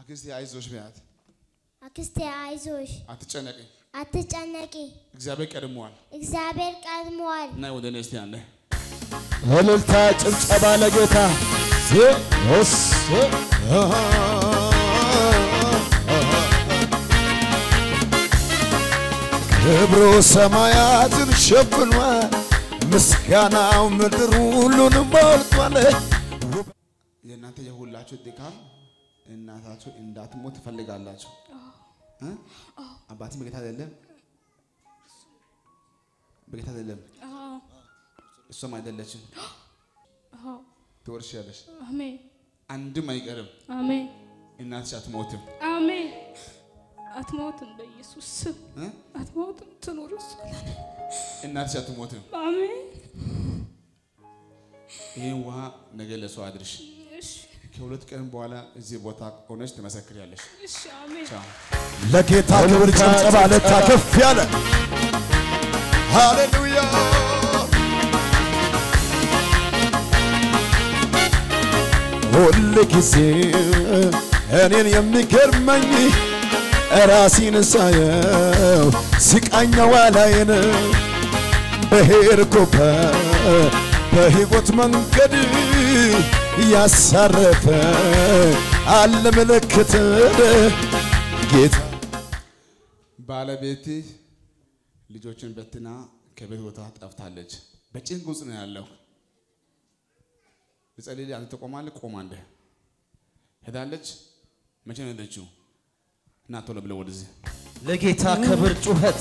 አክስቴ አይዞሽ በያት፣ አክስቴ አይዞሽ፣ አትጨነቂ፣ አትጨነቂ፣ እግዚአብሔር ቀድሟል። እግዚአብሔር ቀድሟል። እና ወደ እኔ እስቲ ያለ እልልታ ጭብጨባ ለጌታ ዜስ ክብሩ ሰማያትን ሸፍኗል፣ ምስጋናው ምድር ሁሉን ሞልቷል። የእናንተ የሁላችሁ ድካም እናታችሁ እንዳትሞት ትፈልጋላችሁ። እ? አባትም በጌታ አይደለም፣ በጌታ አይደለም፣ እሷም አይደለችም። ትወርሻለሽ፣ አሜን አንድም አይቀርም። አሜን እናትሽ አትሞትም። አሜን። አትሞትም፣ በኢየሱስ ስም እ? አትሞትም፣ ትኑር እሷ ለኔ። እናትሽ አትሞትም። አሜን። ይህን ውሃ ነገ ለሰው አድርሽ። እሺ፣ ከሁለት ቀን በኋላ እዚህ ቦታ ሆነሽ ትመሰክሪያለሽ። እሺ፣ አሜን። ቻው። ለጌታ ክብር ጭብጨባ ለታ ከፍ ያለ ሃሌሉያ ሁል ጊዜ እኔን የሚገርመኝ ራሴን ሳየው ሲቃኘው አላየን በሄድኩበት በሕይወት መንገድ ያሳረፈ አለ ምልክት ጌታ ባለቤት ልጆችን በትና ከቤት ቦታ ጠፍታለች። በጭንቅ ውስጥ ነው ያለው። ልጸልይ አንተ ትቆማለህ። ቆማለህ። ሄዳለች። መቼ ነው ሄደችው? እና ቶሎ ብለህ ወደዚህ ለጌታ ክብር ጩኸት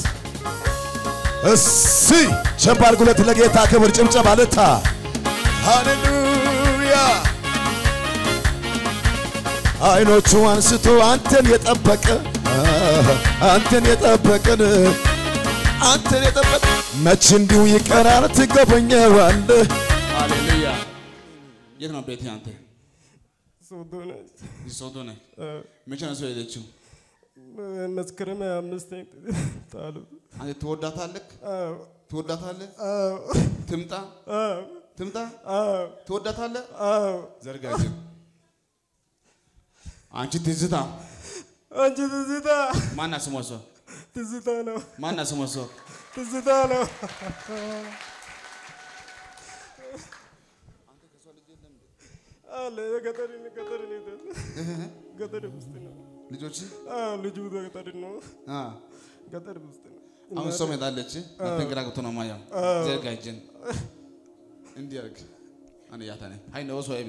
እሲ ቸብ አድርጉለት ለጌታ ክብር ጭብጨባ ልታ ሃሌሉያ አይኖቹ አንስቶ አንተን የጠበቀ አንተን የጠበቀን አንተን የጠበቀ መች እንዲሁ ይቀራል ትጎበኘዋለህ ሃሌሉያ። የት ነው ቤት አንተ? ሶዶ ነች። እዚህ ሶዶ ነህ። መቼ ነው ሰው ሄደችው? መስከረም ሃያ አምስት ጣሉ። አንተ ትወዳታለህ? አዎ፣ ትወዳታለህ? አዎ፣ ትምጣ አዎ፣ ትምጣ። አዎ፣ ትወዳታለህ? አዎ። ዘርጋ እጅን። አንቺ ትዝታ አንቺ ትዝታ ማና ስሟ እሷ? ትዝታ ነው፣ ማና ስሟ እሷ? ትዝታ ነው። አለ ገጠር ገጠር ነው ገጠር ውስጥ ነው። ልጆች አዎ፣ ልጁ ገጠር ነው፣ አ ገጠር ውስጥ ነው። አሁን እሷ ሄዳለች። መተንገራ ገብቶ ነው ማየው። ዘርጋ እጅን እንዲህ አድርግ። አነ ያታነ ሃይ ነው ሰው አይቤ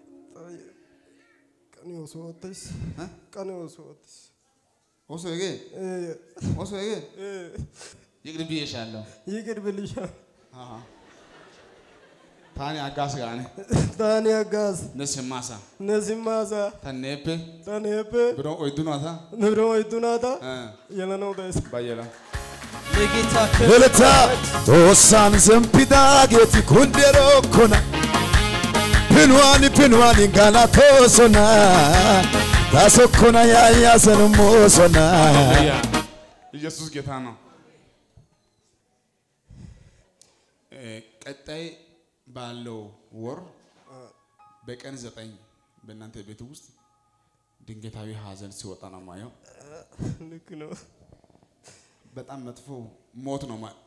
ቀን ወሶተስ እ? ቀን ወሶተስ ኦሶ ይጌ ኦሶ ይጌ ይቅር ብዬሻለሁ። ይቅር ብልሻል። አሃ ታኒ አጋስ ጋኔ ታኒ አጋዝ ነስማሳ ነሲማሳ ተኔፕ ታኔፕ ብሮ ኦይዱናታ ንብሮ ወይቱናታ እ የለነው ደስ ባየላ ለጌታ ክብር እልልታ ቶሳን ዘንፒዳ ጌቲ ኩንዴሮ ኮና ፕንዋኒ ፕንዋኒ ጋላቶሶና ታሶኮና ያያሰንሞሶና ሃሌሉያ ኢየሱስ ጌታ ነው። እ፣ ቀጣይ ባለው ወር በቀን ዘጠኝ በእናንተ ቤት ውስጥ ድንገታዊ ሀዘን ሲወጣ ነው ማየው። ልክ ነው። በጣም መጥፎ ሞት ነው ማ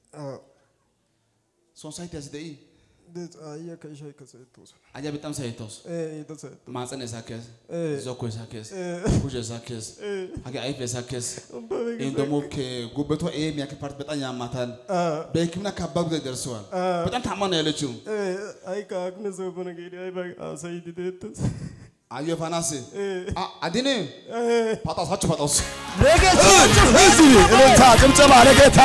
ሶሳይቲ ያስደይ አየ ከሻይ ከሰቶስ አያ በጣም ሳይተውስ የተሰጠ ማፀን የሳከስ ዞኮ የሳከስ ኩሽ የሳከስ ሀገ አይፍ የሳከስ በበግ ይህም ደግሞ ከጉበቷ ይሄ የሚያክል ፓርት በጣም ያማታል። በሕክምና ከባድ ጉዳይ ደርሰዋል። በጣም ታማ ነው ያለችው። አይ ከአቅነ ሰው በነገዲ አይ አሳይድ ደተስ አዮ ፋናስ አዲኔ ፓጣሳችሁ ፓጣስ ለጌታ እዚህ እልልታ ጭብጨባ ለጌታ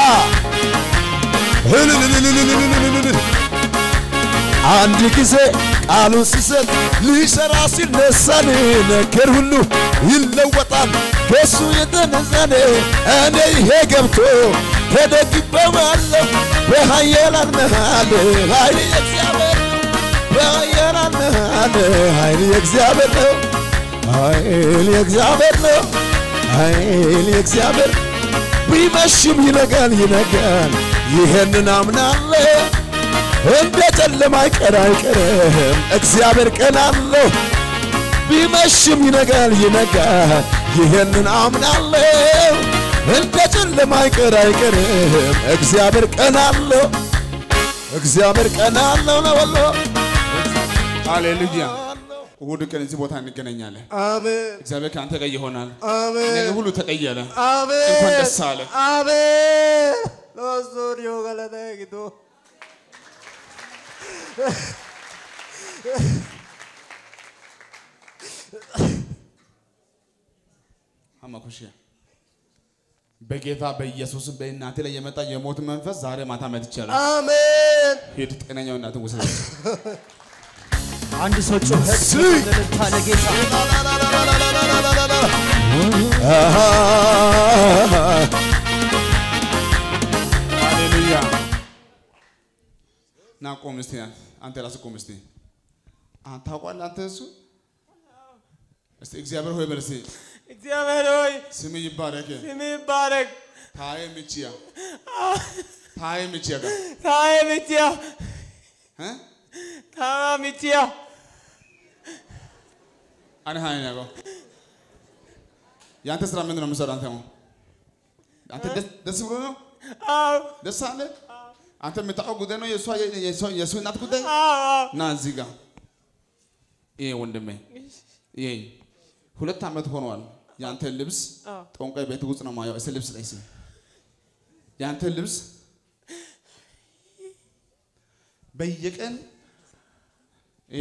እልልልልልልልልልል። አንድ ጊዜ ቃሉን ሲሰጥ ሊሰራ ሲነሳን ነገር ሁሉ ይለወጣል ከሱ የተነሳን እኔ ይሄ ገብቶ ተደግቤዋለሁ በኃያላን መሃል ኃይል የእግዚአብሔር ነው በኃያላን መሃል ኃይል የእግዚአብሔር ነው ኃይል የእግዚአብሔር ነው ኃይል የእግዚአብሔር ቢመሽም ይነጋል ይነጋል ይሄንን አምናለሁ እንደ ጨለማ አይቀር አይቀርም እግዚአብሔር ቀን አለው ቢመሽም ይነጋል ይነጋል ይህንን አምናለሁ እንደ ጨለማ አይቀር አይቀርም እግዚአብሔር ቀን አለው እግዚአብሔር ቀን አለው ነው ወሎ ሃሌሉያ። እሑድ ቀን እዚህ ቦታ እንገናኛለን። አሜን እግዚአብሔር ከአንተ ጋር ይሆናል። አሜን ነገር ሁሉ ተቀየረ። አሜን እንኳን ደስ አለ። አሜን ሎሶሪዮ ገለታ ጊዶ አማኩሽያ በጌታ በኢየሱስም በእናቴ ላይ የመጣ የሞት መንፈስ ዛሬ ማታ መትቻለሁ። አሜን ሂድ ጤነኛው እናትን ውሰድ። አንድ ሰው ጩኸት ሲ- እልልታ ለጌታ ሃሌሉያ። ና ቆም እስቲ፣ አንተ ራስህ ቆም እስቲ። አንተ ታውቃለህ አንተ እሱ እስቲ እግዚአብሔር ሆይ በል እስቲ እግዚአብሔር ሆይ ስም ይባረክ። ስም ይባረክ ታዬ ምቺያ ታዬ ምቺያ ጋር ታዬ ሚትያ እ ታማ ሚትያ አነ ሃይ ነው ያንተ ስራ ምንድን ነው የምትሰራው? አንተ ነው አንተ ደስ- ደስ ብሎ ነው አዎ ደስ አለ። አንተ የምታውቀው ጉዳይ ነው የእሷ የእሷ- የእሱ እናት ጉዳይ አዎ ና እዚህ ጋር ይሄ ወንድሜ ይሄ ሁለት ዓመት ሆኗል። የአንተ ልብስ አዎ። ጠንቋይ ቤት ውስጥ ነው ማየው። እስኪ ልብስ ላይ እስኪ የአንተ ልብስ በየቀን ይሄ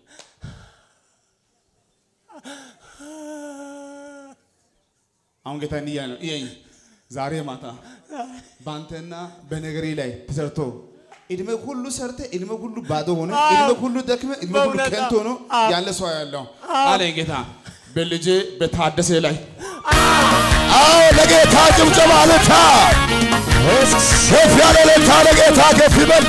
አሁን ጌታ እንዲህ እያለ ነው ይሄ ዛሬ ማታ በአንተና በነገሬ ላይ ተሰርቶ እድሜ ሁሉ ሰርተ እድሜ ሁሉ ባዶ ሆነ እድሜ ሁሉ ደክመ እድሜ ሁሉ በእውነት ከንቶ ሆኖ አዎ። ያለ ሰው ያለው አለ ጌታ በልጄ በታደሰ ላይ አዎ ለጌታ ጭብጨባ ልታ ከፍ ያለ ልታ ለጌታ ከፍ ይበል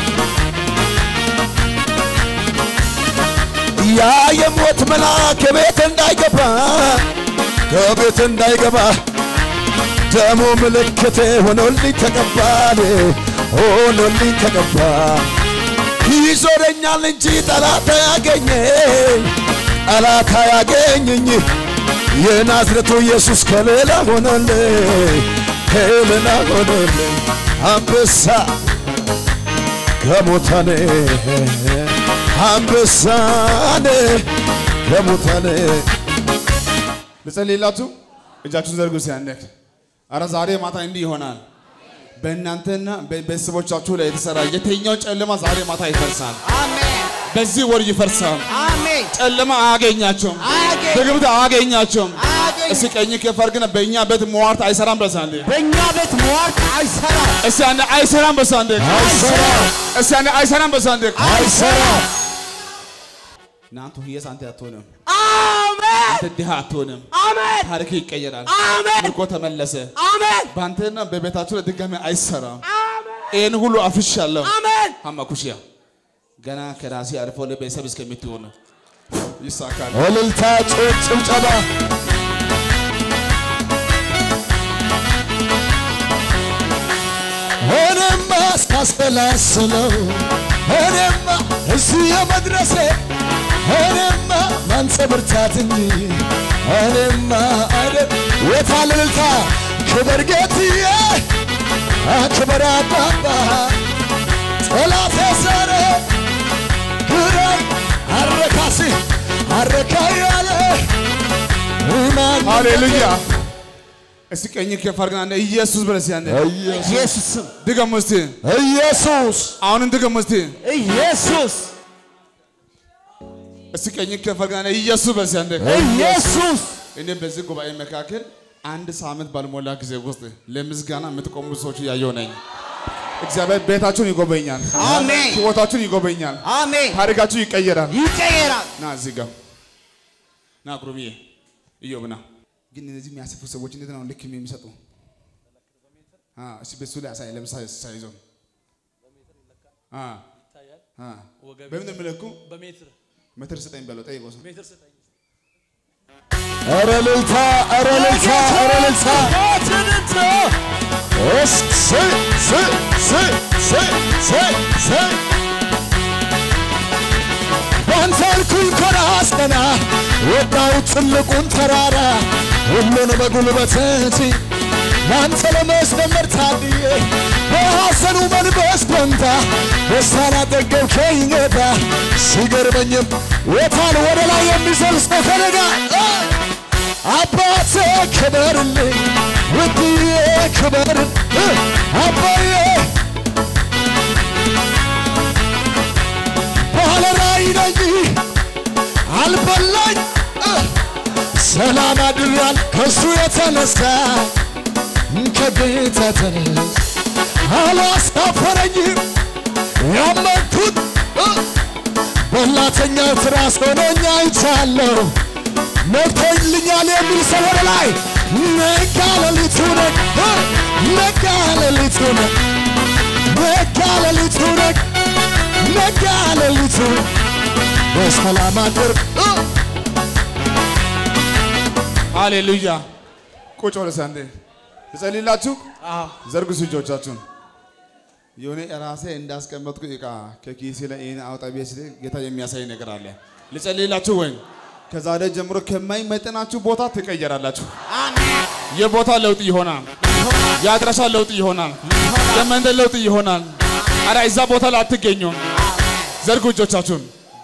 ያ የሞት መልአክ ከቤት እንዳይገባ ከቤት እንዳይገባ ደሙ ምልክቴ ሆኖልኝ ተቀባል ሆኖልኝ ተቀባ ይዞረኛል እንጂ ጠላት አያገኘኝ ጠላት አያገኘኝ የናዝሬቱ ኢየሱስ ከሌላ ሆነልኝ ከሌላ ሆነልኝ አንበሳ ከሙታኔ አንበሳኔ ከሙታኔ ልጸልይላችሁ እጃችሁን ዘርጉ ሲያነክ አረ ዛሬ ማታ እንዲህ ይሆናል በእናንተና በቤተሰቦቻችሁ ላይ የተሰራ የትኛው ጨለማ ዛሬ ማታ ይፈርሳል አሜን በዚህ ወር ይፈርሳል አሜን ጨለማ አያገኛቸውም አያገኝ- ድግምት አያገኛቸውም አያገኝ- እስኪ ቀኝ ከፍ አድርግና በእኛ ቤት ሟርት አይሰራም በሳንዴ በእኛ ቤት ሟርት አይሰራም እስኪ አንዴ አይሰራም በሳንዴ አይሰራም እስኪ አንዴ አይሰራም በሳንዴ አይሰራም እናንተ ህየስ አንተ አትሆንም አሜን አንተ ድሃ አትሆንም አሜን ታሪክ ይቀየራል አሜን ምርኮ ተመለሰ አሜን በአንተና በቤታችሁ ላይ ድጋሚ አይሰራም ይህን ሁሉ አፍሻለሁ አሜን ሀማኩሽያ ገና ከራሴ አልፎ ለቤተሰብ እስከምትሆን ይሳካል እልልታ ጩኸት ጭብጨባ እኔማ ሳስፈላስለው እኔማ እዚህ የመድረሴ እኔማ ማንተ ብርታት እንጂ እኔማ አይደል የታል እልልታ ክብር ጌትዬ ክብር አባባ ጠላቴ ዛሬ ግራይ አረካሲ አረካ ያለ ማን ሃሌሉያ እስቲ ቀኝ ከፍ አድርገን አንዴ ኢየሱስ ብለህ እስቲ አንዴ ኢየሱስ ስም ድገሙ እስቲ ኢየሱስ አሁንም ድገሙ እስቲ ኢየሱስ እስቲ ቀኝ ከፍ አድርገን አንዴ ኢየሱስ ብለህ እስቲ አንዴ ኢየሱስ እኔ በዚህ ጉባኤ መካከል አንድ ሳምንት ባልሞላ ጊዜ ውስጥ ለምስጋና የምትቆሙ ሰዎች እያየሁ ነኝ። እግዚአብሔር ቤታችሁን ይጎበኛል፣ አሜን ህይወታችሁን ይጎበኛል፣ አሜን ታሪካችሁ ይቀየራል። ይቀየራል ና እዚህ ጋር ና ጉሩምዬ እዮብ ና። ግን እነዚህ የሚያስፉ ሰዎች እንዴት ነው ልክ የሚሰጡ? አ እሺ በሱ ላይ አሳይ። ለምሳሌ ሳይዞ አ አ በምን ነው የሚለኩ? ሜትር ስጠኝ በለው ጠይቀው ሰው ኧረ እልልታ ኧረ እልልታ ኧረ እልልታ እስ ስ ስ ስ ስ ስ ስ በአንተ ከፈልኩኝ ከራስ ገና ወጣው ትልቁን ተራራ ሁሉን በጉልበት ለአንተ ለመስመር ታድዬ በሐዘኑ መንፈስ ፈንታ ደስታን አጠገብከኝ ጌታ ሲገርመኝም ወታል ወደ ላይ የሚዘል ሰው ከነጋ አባቴ ክበርልኝ ውድዬ ክበር አባዬ ባለ ራእይ ነኝ አልበላኝ ሰላም አድሯል ከሱ የተነሳ ከጌታ ተነስ አላሳፈረኝም ያመንኩት በላተኛ ትራስ ሆኖኛ አይቻለሁ ነግቶልኛል የሚል ሰው ወደ ላይ ነጋ ሌሊቱ ነግ ነጋ ሌሊቱ ነግ ነጋ ሌሊቱ ነግ ነጋ ሌሊቱ በሰላም አድር ሃሌሉያ። ቁጭ ወደ ሳንዴ ልጸልይላችሁ። ዘርጉ እጆቻችሁን። የሆነ ራሴ እንዳስቀመጥኩ እቃ ከኪሴ ላይ ይህን አውጣ ብዬ ስል ጌታ የሚያሳይ ነገር አለ። ልጸልይላችሁ ወይ ከዛሬ ጀምሮ ከማይመጥናችሁ ቦታ ትቀየራላችሁ። የቦታ ለውጥ ይሆናል። የአድራሻ ለውጥ ይሆናል። የመንደር ለውጥ ይሆናል። አረ እዛ ቦታ ላይ አትገኙም። ዘርጉ እጆቻችሁን።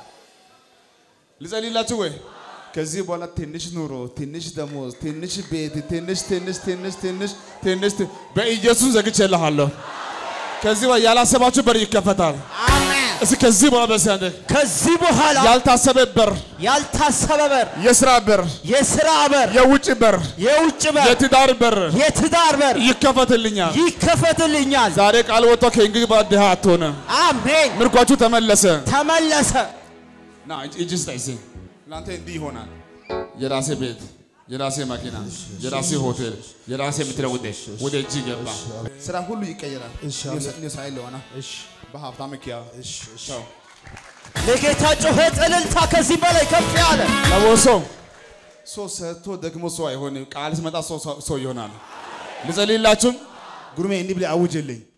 ልጸልይላችሁ ወይ ከዚህ በኋላ ትንሽ ኑሮ፣ ትንሽ ደሞዝ፣ ትንሽ ቤት፣ ትንሽ ትንሽ ትንሽ ትንሽ ትንሽ ት- በኢየሱስ ዘግቼልሃለሁ። ከዚህ በኋላ ያላሰባችሁ በር ይከፈታል። እስኪ ከዚህ በኋላ በስ ያንተ ከዚህ በኋላ ያልታሰበ በር፣ ያልታሰበ በር፣ የስራ በር፣ የሥራ በር፣ የውጭ በር፣ የውጭ በር፣ የትዳር በር የትዳር በር ይከፈትልኛል። ይከፈትልኛል። ዛሬ ቃል ወጥቶ ከእንግዲህ በኋላ ድሃ አትሆንም። አሜን። ምርኳችሁ ተመለሰ። ተመለሰ። ና እጅ- እጅ ስጠኝ እስኪ። ለአንተ እንዲህ ይሆናል። የራሴ ቤት፣ የራሴ መኪና፣ የራሴ ሆቴል፣ የራሴ የምትለውጥ ወደ እጅ ገባ። ስራ ሁሉ ይቀየራል። ሳይ ለሆነ በሀብታም ኪያ ሰው ለጌታ ጩኸት እልልታ ከዚህ በላይ ከፍ ያለ ለወሶ ሰው ሰርቶ ደግሞ ሰው አይሆንም። ቃል ሲመጣ ሰው ሰው ይሆናል። ልጸልይላችሁም ጉርሜ እንዲህ ብለህ አውጅልኝ